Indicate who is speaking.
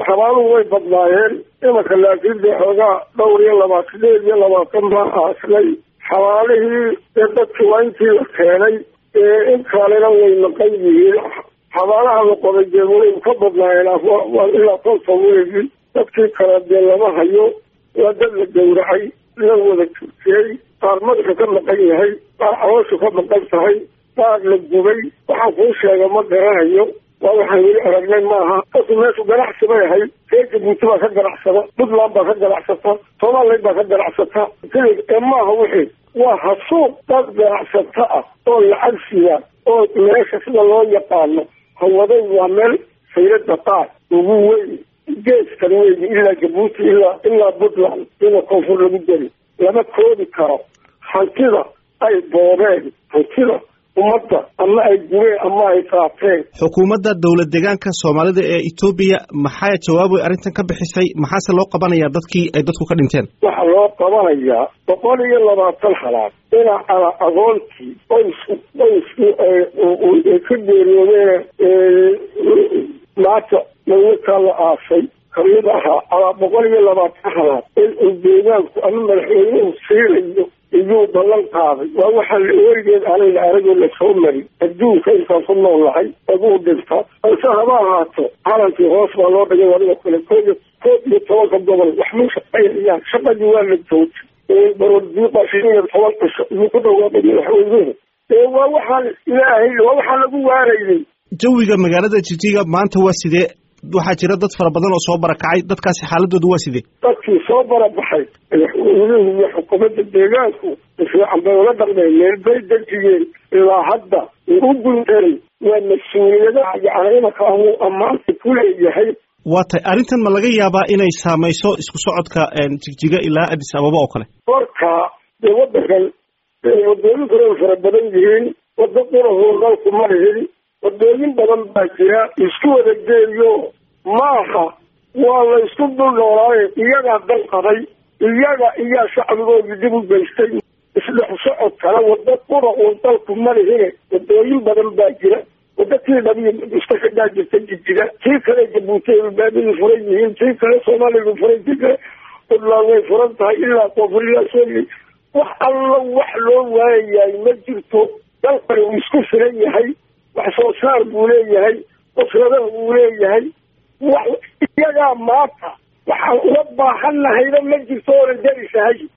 Speaker 1: xabaaluhu way badnaayeen imanka laakiin dee xoogaa dhowr iyo labaatan sideed iyo labaatan baa aaslay xabaalihii dee dadki waa intii la keenay ee in kalena way naqan yihiin xabaalaha la qoday dee way ka badnaayeen ilaa konta weegi dadkii kale dee lama hayo waa dad la gawracay la wada turtiyey qaar madaxa ka maqan yahay qaar calooshu ka maqan tahay qaar la gubay waxaan kuu sheega ma garanayo waa waxaan weli aragnay maaha dadku meeshu ganacsi bay ahayd ree jabuuti baa ka ganacsada puntland baa ka ganacsata somaliland baa ka ganacsata ee maaha wixii waa hasuuq dad ganacsato ah oo lacag siya oo meesha sida loo yaqaano hawaday waa meel sayrada qaar ugu weyn geeskan weyn ilaa jabuuti ilaa ilaa puntland ina koonfur lagu deri lama koobi karo hantida ay boobeen hantida ummadda ama ay gubeen ama ay qaateen
Speaker 2: xukuumadda dowlad deegaanka soomaalida ee etoobiya maxaa jawaab ay arrintan ka bixisay maxaase loo qabanayaa dadkii ay dadku ka dhinteen
Speaker 1: waxaa loo qabanayaa boqol iyo labaatan halaad dhinac ala agoontii qoys qoyskii ay ka geeriyoodeen maanta dawladkaa la aasay kamid ahaa alaa boqol iyo labaatan halaad in uu deegaanku ama madaxweynuhu siinayo iyuu ballan qaaday waa waxaa weligeed aanay la aragoo lasoo marin adduunka intaan ku nool nahay aguu dhinta balse haba ahaato calankii hoos baa loo dhigay adiga kale koob koob iyo tobanka gobol waxmuu shaqaynayaan shaqadii waa la joojay baroodiiqa shan iyo toban cisho iyuu ku dhawaaday madaxweynuhu ee waa waxaan ilaahay waa waxaan lagu waaraynay
Speaker 2: jawiga magaalada jijiga maanta waa sidee waxaa jira dad fara badan oo soo barakacay dadkaasi xaaladooda waa sidee
Speaker 1: dadkii soo barabaxay madaxweynuhu iyo xukuumadda deegaanku fiican bay ula dhaqmeen meel bay dejiyeen ilaa hadda u guntaray waa mas-uuliyadaha yacni imanka ahuu ammaanta ku leeyahay
Speaker 2: waa tay arrintan ma laga yaabaa inay saamayso isku socodka jigjiga ilaa addis ababa oo kale
Speaker 1: marka dee waddankan wadooyin kale ay fara badan yihiin waddo qurahoo dalku ma lihin wadooyin badan baa jira isku wada geeyo maaha waa la isku dul noolaaye iyagaa dal qaday iyaga iyaa shacbigoodii dib u geystay isdhex socod kale waddo qura uun dalku ma lihine wadooyin badan baa jira waddo tii dhabiya iska xidhaa jirta jijiga tii kale jabuuti ay baabidii furan yihiin tii kale soomaaliya furan tii kale puntland way furan tahay ilaa koonfuriya sooli wax allo wax loo waayayaay ma jirto dalkani uu isku filan yahay wax soo saar buu leeyahay usradaha uu leeyahay wax iyagaa maanta waxaan uga baahan nahayba ma jirto oonan darisahay